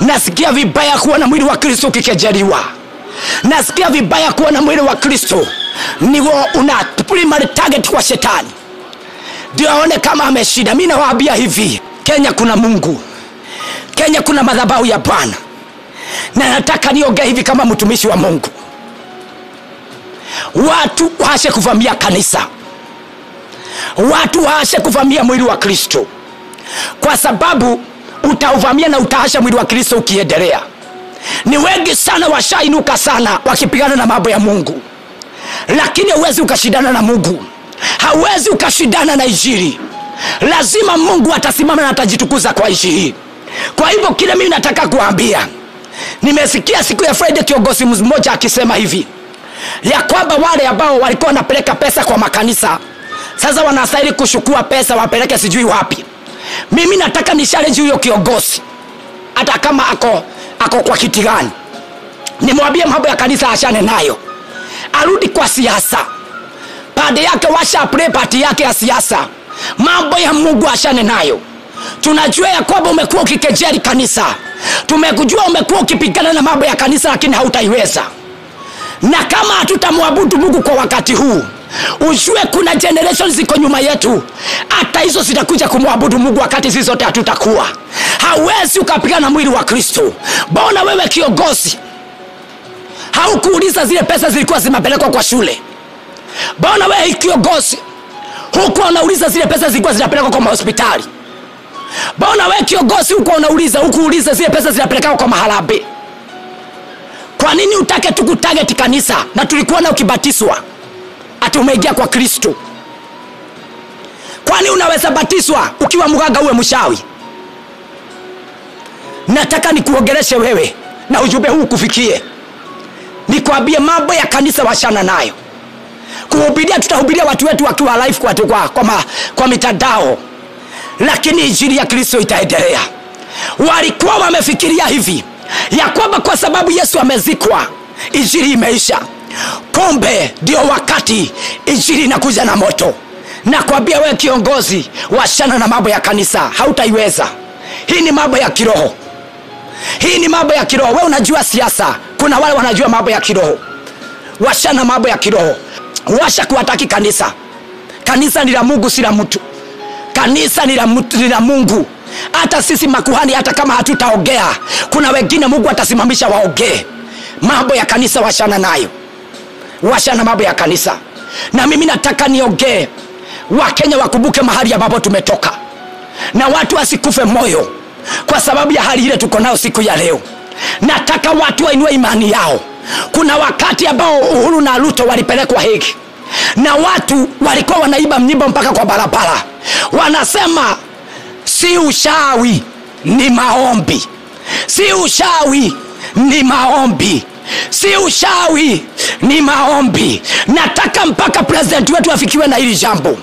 nasikia vibaya kuona mwili wa kristo ukikejeliwa nasikia vibaya kuona mwili wa kristo niwo una primary target kwa shetani ndio aone kama ameshinda mi nawaambia hivi kenya kuna mungu kenya kuna madhabahu ya bwana na nataka niongee hivi kama mtumishi wa mungu watu waashe kuvamia kanisa watu waashe kuvamia mwili wa kristo kwa sababu utauvamia na utaasha mwili wa kristo ukiendelea ni wengi sana washainuka sana wakipigana na mambo ya mungu lakini hauwezi ukashindana na mungu hauwezi ukashindana na injili lazima mungu atasimama na atajitukuza kwa ishi hii kwa hivyo kile mimi nataka kuambia nimesikia siku ya friday kiongozi mmoja akisema hivi ya kwamba wale ambao walikuwa wanapeleka pesa kwa makanisa sasa wanastahili kushukua pesa wapeleke sijui wapi mimi nataka nishalenji huyo kiongozi hata kama ako ako kwa kiti gani nimwambie mambo ya kanisa ashane nayo arudi kwa siasa pande yake washa play pati yake ya siasa mambo ya mungu ashane nayo tunajua ya kwamba umekuwa ukikejeli kanisa tumekujua umekuwa ukipigana na mambo ya kanisa lakini hautaiweza na kama hatutamwabudu mungu kwa wakati huu ujue kuna generation ziko nyuma yetu hata hizo zitakuja kumwabudu mungu wakati sisi zote hatutakuwa hawezi ukapigana na mwili wa kristo mbona wewe kiongozi haukuuliza zile pesa zilikuwa zimepelekwa kwa shule mbona wewe kiongozi hukuwa unauliza zile pesa zilikuwa zinapelekwa kwa mahospitali mbona wewe kiongozi hukuwa unauliza hukuuliza zile pesa zinapelekwa kwa maharabe kwa nini utake tukutageti kanisa na tulikuona ukibatiswa ati umeingia kwa kristo kwani unaweza batiswa ukiwa mganga uwe mshawi nataka nikuongeleshe wewe na ujumbe huu kufikie nikwambie mambo ya kanisa washana nayo kuhubiria tutahubiria watu wetu wakiwa live kwa, kwa, kwa, ma, kwa mitandao lakini injili ya kristo itaendelea walikuwa wamefikiria hivi ya kwamba kwa sababu yesu amezikwa injili imeisha kumbe ndio wakati injili inakuja na moto nakwambia wewe kiongozi washana na mambo ya kanisa hautaiweza hii ni mambo ya kiroho hii ni mambo ya kiroho we unajua siasa kuna wale wanajua mambo ya kiroho washana mambo ya kiroho washa kuwataki kanisa kanisa ni la mungu si la mtu kanisa ni la, mtu, ni la mungu hata sisi makuhani hata kama hatutaongea kuna wengine mungu atasimamisha waongee mambo ya kanisa washana nayo washana mambo ya kanisa na mimi nataka niongee wakenya wakumbuke mahali ambapo tumetoka na watu wasikufe moyo kwa sababu ya hali ile tuko nayo siku ya leo nataka watu wainue imani yao kuna wakati ambao uhuru na ruto walipelekwa hegi na watu walikuwa wanaiba mnyimbo mpaka kwa barabara wanasema si ushawi ni maombi si ushawi ni maombi si ushawi ni maombi nataka mpaka president wetu afikiwe na hili jambo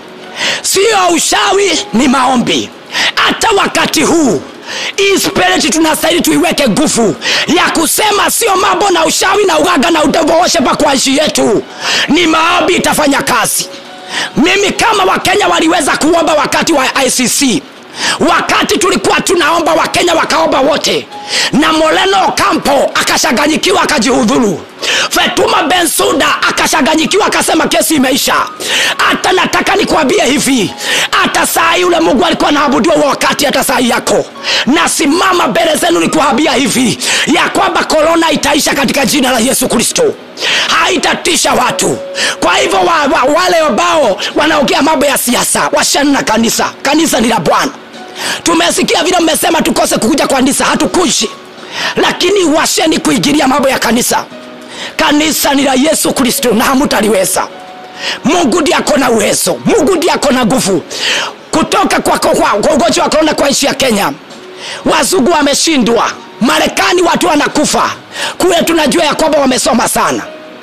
sio ushawi ni maombi hata wakati huu hii spirit tunastahili tuiweke nguvu ya kusema sio mambo na ushawi na ugaga na udevooshepa kwa nchi yetu ni maombi itafanya kazi mimi kama wakenya waliweza kuomba wakati wa icc wakati tulikuwa tunaomba wakenya wakaomba wote na moleno kampo akashaganyikiwa akajihudhuru fetuma bensuda akashaganyikiwa akasema kesi imeisha hata nataka nikwambie hivi hata saa yule mungu alikuwa naabudiwa wakati hata saa yako nasimama mbele zenu nikuambia hivi ya kwamba korona itaisha katika jina la yesu kristo haitatisha watu kwa hivyo wa, wa, wale ambao wanaongea mambo ya siasa washani na kanisa kanisa ni la bwana tumesikia vile mmesema tukose kukuja kwa kanisa hatukuji lakini washeni kuingilia mambo ya kanisa kanisa ni la yesu kristo na hamutaliweza mungu ndi ako na uwezo mungu ndi ako na nguvu kutoka kwa, kwa, kwa ugonjwa wa korona kwa nchi ya kenya wazungu wameshindwa marekani watu wanakufa kule tunajua ya kwamba wamesoma sana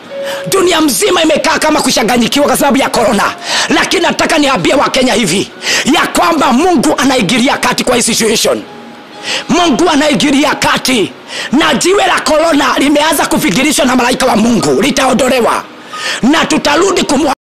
dunia mzima imekaa kama kushanganyikiwa kwa sababu ya korona lakini nataka niambie wakenya hivi ya kwamba mungu anaingilia kati kwa hii situation mungu anaingilia kati na jiwe la korona limeanza kufikirishwa na malaika wa mungu litaondolewa na tutarudi kumwa